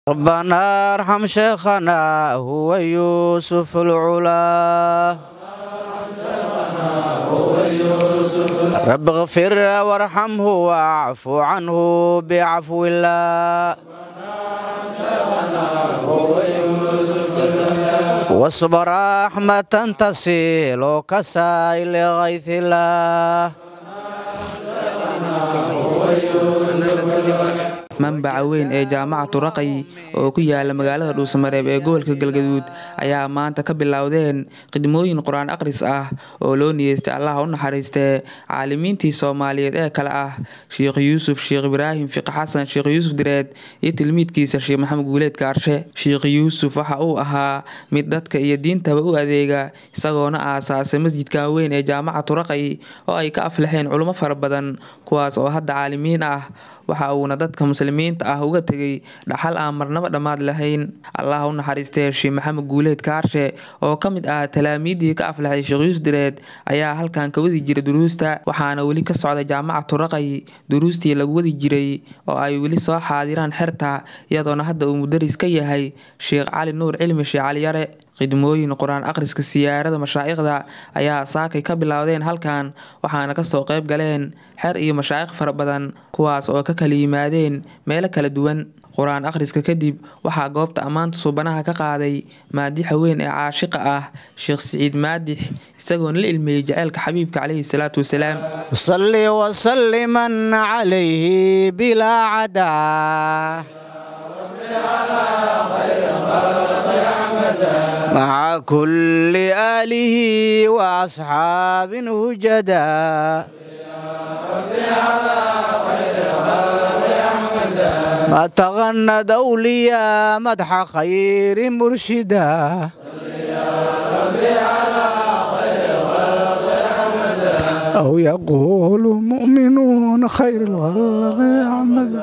ربنا ارحم شيخنا هو يوسف العلا رب اغفر وارحمه واعف عنه بعفو الله واصبر رحمة تصل كسائل غيث الله manbaca weyn ee jaamacatu raqay oo ku yaala magaalada dhuusamareeb ee gobolka galgaduud ayaa maanta ka bilowdeen khidmooyin qur-aan akhris ah oo loo niyeystay allaha u naxariistee caalimiintii soomaaliyeed ee kale ah sheekh yuusuf sheekh ibraahim fiqi xasan sheekh yuusuf direed iyo tilmiidkiisa sheekh maxamed guuleed kaarshe sheekh yuusuf waxa uu ahaa mid dadka iyo diintaba u adeega isagoona aasaasay masjidkan weyn ee jaamacatu raqay oo ay ka aflaxeen culummo fara badan kuwaas oo hadda caalimiin ah waxa uuna dadka muslimiinta ah uga tegay dhaxal aan marnaba dhammaad lahayn allah u naxariistee sheekh maxamed guuleed kaarshe oo ka mid ah talaamiiddii ka aflaxay sheekh yuusuf direed ayaa halkan ka wadi jiray duruusta waxaana weli ka socda jaamacatu raqay duruustii lagu wadi jiray oo ay weli soo xaadiraan xerta iyadoona hadda uu mudaris ka yahay sheekh cali nuur cilmi sheekh caliyare khidmooyin qur-aan akhriska siyaarada mashaa'ikhda ayaa saakay ka bilowdeen halkan waxaana kasoo qayb galeen xer iyo mashaa'ikh fara badan kuwaas oo ka kala yimaadeen meelo kala duwan qur-aan akhriska kadib waxaa goobta ammaanta suubanaha ka qaaday maadixa weyn ee caashiqa ah sheekh siciid maadix isagoona la ilmeeyey jaceylka xabiibka caleyhi salaatu wasalaam صل وسلما عليه بلا عدا مع كل آله وأصحاب هجدا ما تغنى دوليا مدح خير مرشدا أو يقول مؤمنون خير الخلق أحمد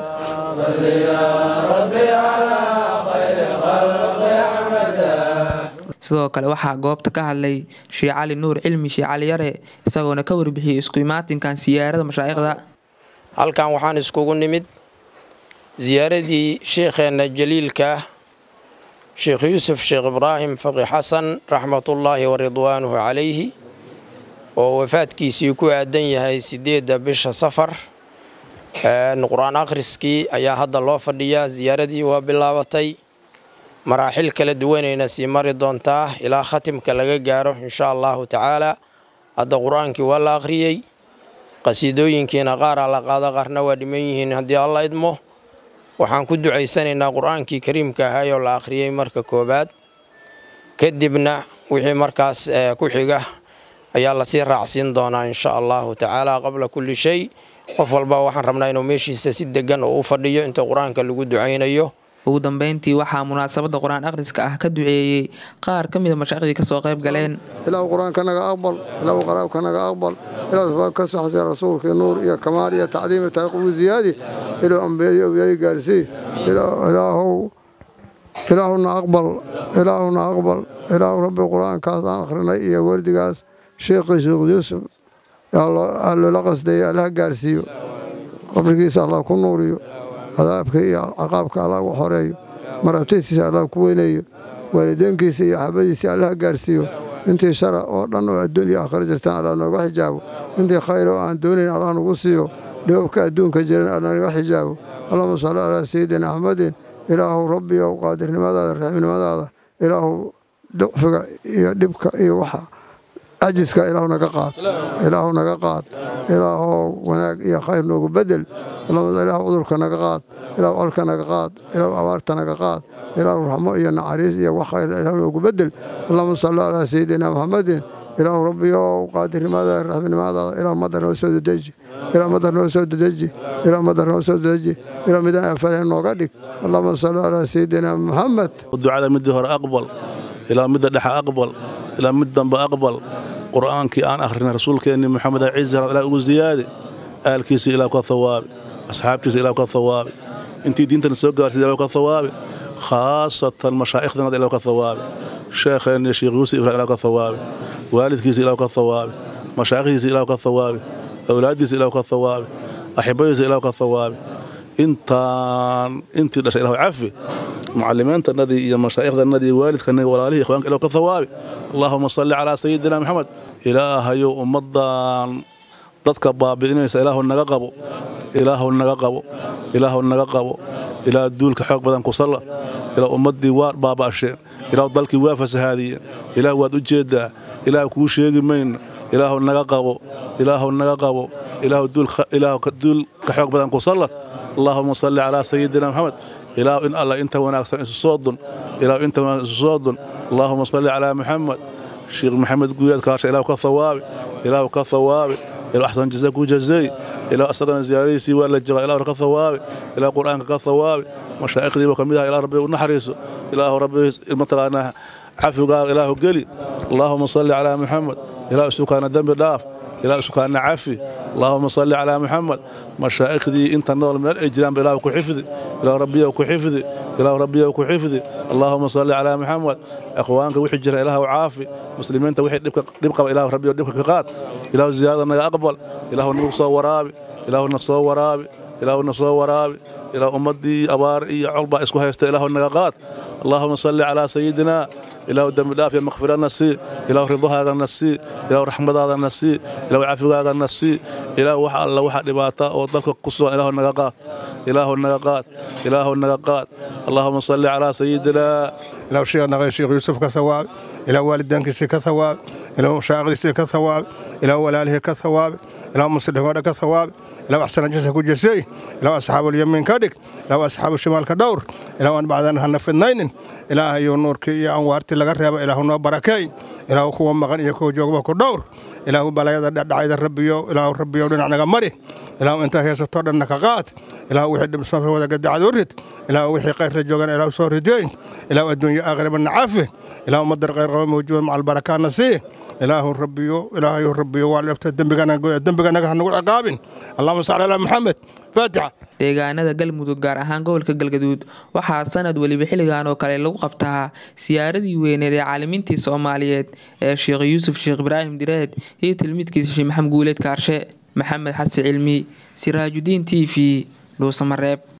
sidoo kale waxaa goobta ka hadlay sheekh cali nuur cilmi sheekh cali yare isagoona ka warbixiyey isku imaatinkan siyaarada mashaa'ikhda halkan waxaan iskugu nimid ziyaaradii sheekheenna jaliilka sheekh yuusuf sheekh ibraahim faqi xasan raxmatullaahi wa ridwaanuhu calayhi oo wafaadkiisii ku aadan yahay siddeedda bisha safar qur-aan akhriskii ayaa hadda loo fadhiyaa ziyaaradii waa bilaabatay maraaxil kala duwanayna sii mari doontaa ilaa khatimka laga gaaro insha allahu tacaala hadda qur-aankii waa la akhriyey qasiidooyinkiina qaaraa la qaado qaarna waa dhiman yihiin haddii alla idmo waxaan ku ducaysanaynaa qur-aankii kariimka ahaayoo la akhriyey marka koowaad kadibna wixii markaas ku xiga ayaa lasii raacsiin doonaa insha allahu tacaala qabla kulli shay qof walba waxaan rabnaa inuu meeshiisa si degan oo u fadhiyo inta qur-aanka lagu ducaynayo ugu dambeyntii waxaa munaasabadda qur-aan akhriska ah ka duceeyey qaar ka mida mashaaikhdii kasoo qayb galeen ilaahu qur-aanka naga aqbal ilaahu qaraabka naga aqbal ilaahu ka saxsay rasuulkii nuur iyo kamaal iyo tacdiim iyo taariikh ziyaadi ilaahu ambiyadii awliyadii gaarsii ilaahu ilaahuna aqbal ilaahuna aqbal ilaahu rabbi qur-aankaas aan akhrinay iyo wardigaas sheekhii sheekh yuusuf loola qasdayay allaha gaarsiiyo qabrigiisa allah ku nuuriyo cadaabka iyo caqaabka allah ugu xoreeyo marabtaysiisa allah ku weyneeyo waalideynkiisa iyo axabadiisa allah gaarsiiyo intii shara oo dhan oo adduun iyo aakhira jirtaan allah nooga xijaabo intii khayr oo aan doonayn allah nagu siiyo dhibabka adduunka jiran allah naga xijaabo allahuma salli calaa sayidina axmedin ilaahu rabbiyow qaadirnimadaada raximnimadaada ilaahu ducfiga iyo dhibka iyo waxa cajiska ilaahu naga qaad ilaahu naga qaad ilaahu wanaag iyo khayr noogu bedel ilaahu cudurka naga qaad ilaahu colka naga qaad ilaahu abaarta naga qaad ilaahu raxmo iyo naxariis iyo wax khayr ilaahu noogu bedel allahuma salli calaa sayidina maxamedin ilaahu rabbiyow qaadirnimadaada raxmnimadaada ilaahu madar noo soo dedeji ilaahu madar noo soo dedeji ilaahu madar noo soo dedeji ilaahu midaan afaleen nooga dhig allahuma salli calaa sayidina maxamed ducada midii hore aqbal ilaa midda dhexe aqbal ilaa mid dambe aqbal qur'aankii aan akhrinay rasuulkeenni moxamed ciise ilaa ugu ziyaade aalkiisa ilaa ka hawaabi asxaabtiisa ilaa ka hawaabi intii diintana soo gaarsiid ilaa ka hawaabi khaasatan mashaaikhdana ilaa ka hawaabi sheekheenni sheekh yuusuf ibrahim ilaa ka hawaabi waalidkiisa ilaa ka hawaabi mashaayikhdiisa ilaa ka hawaabi awlaaddiisa ilaa ka hawaabi axibadiisa ilaa ka hawaabi intaan intii dhashay ilahu cafi mucalimiintannadii iyo mashaaikhdannadii waalidkanagi walaalihii ikhwaanka ilahu ka thawaabi allaahuma salli calaa sayidina maxamed ilaahayow ummaddan dadka baabi'inaysa ilaahu naga qabo ilaahu naga qabo ilaahu naga qabo ilaa duulka xoog badan ku sallad ilaa ummaddii waa baaba'asheen ilaahu dalkii waa fasahaadiyeen ilaah waad u jeeddaa ilaah kuu sheegi mayno ilaahu naga qabo ilaahu naga qabo ilaahu duulka xoog badan ku sallad allaahuma salli calaa sayidina maxamed ilaahu in alla inta wanaagsan isu soo dun ilaahu inta wanaagsan isu soo dun allaahuma salli calaa maxamed sheekh maxamed guuleed kaasha ilaahu ka thawaabi ilaahu ka thawaabi ilaahu axsan jaza ku jazeey ilaahu asagana ziyaaradiisii waa la joogaa ilaahu ka thawaabi ilaahu qur'aanka ka thawaabi mashaa'ikhdiiba ka mid ah ilaahu rabbi u naxariiso ilaahu rabbi mataqaanaa cafigaaga ilaahu geli allaahuma salli calaa maxamed ilaahu isukaana dembi dhaaf ilaahu isukaana cafi allaahuma salli calaa maxamed mashaaikhdii inta nool meel ay jiraanba ilaahu ku xifdi ilaahu rabbiyow ku xifdi ilaahu rabbiyow ku xifdi allaahuma salli calaa maxamed akhwaanka wixii jira ilaahu caafi muslimiinta wixii dhib qaba ilaahu rabbiyow dhibka ka qaad ilaahu ziyaadada naga aqbal ilaahu nagu soo waraabi ilaahu na soo waraabi ilaahu na soo waraabi ilaahu ummaddii abaar iyo colbaa isku haysta ilaahu naga qaad allaahuma salli calaa sayidina ilaahu dembi dhaaf iyo makfirana sii ilaahu ridahaagana sii ilaahu raxmadaadana sii ilaahu cafigaagana sii ilaahu wax alla waxa dhibaata oo dalka ku sugan ilaahu naga qaad ilaahu naga qaad ilaahu naga qaad allaahuma salli calaa sayidina ilaahu sheekhnaqay sheekh yuusuf ka thawaabi ilaahu waalidaankiisii ka thawaabi ilaahu mashaa'ikhdiisii ka thawaabi ilaahu walaalihii ka thawaabi ilaahu muslimadha ka thawaabi ilaahu axsana jasa ku jasay ilaahu asxaabulyamiin ka dhig ilaahu asxaabu shimaalka dhowr ilaahu aan bacdan hana fidnaynin ilaahayo nuurkii iyo anwaartii laga reeba ilaahu noo barakeey ilaahu kuwa maqan iyo kuwa joogba ku dhowr ilaahu balayada dhacdhacayda rabbiyo ilaahu rabbiyo dhinac naga mari ilaahu intaa heesatoo dhanna ka qaad ilaahu wixii dhibsmaka wada gadacad u rid ilaahu wixii kayrla joogan ilaahu soo rideyn ilaahu adduunyo aakhirabana cafi ilaahu madar qayr qaba mawjuuban macal barakaana sii ilaahu rabbiyo ilaahayu rabbiyo waa dhabta dembiganaga ha nagu ciqaabin allahuma salli calaa maxamed faatixa deegaanada galmudug gaar ahaan gobolka galgaduud waxaa sanad weliba xilligan oo kale lagu qabtaa siyaaradii weyneed ee caalimiintii soomaaliyeed ee sheekh yuusuf sheekh ibraahim direed iyo tilmiidkiisa sheekh maxamed guuleed kaarshe maxamed xasan cilmi siraajudiin t v dhuusamareeb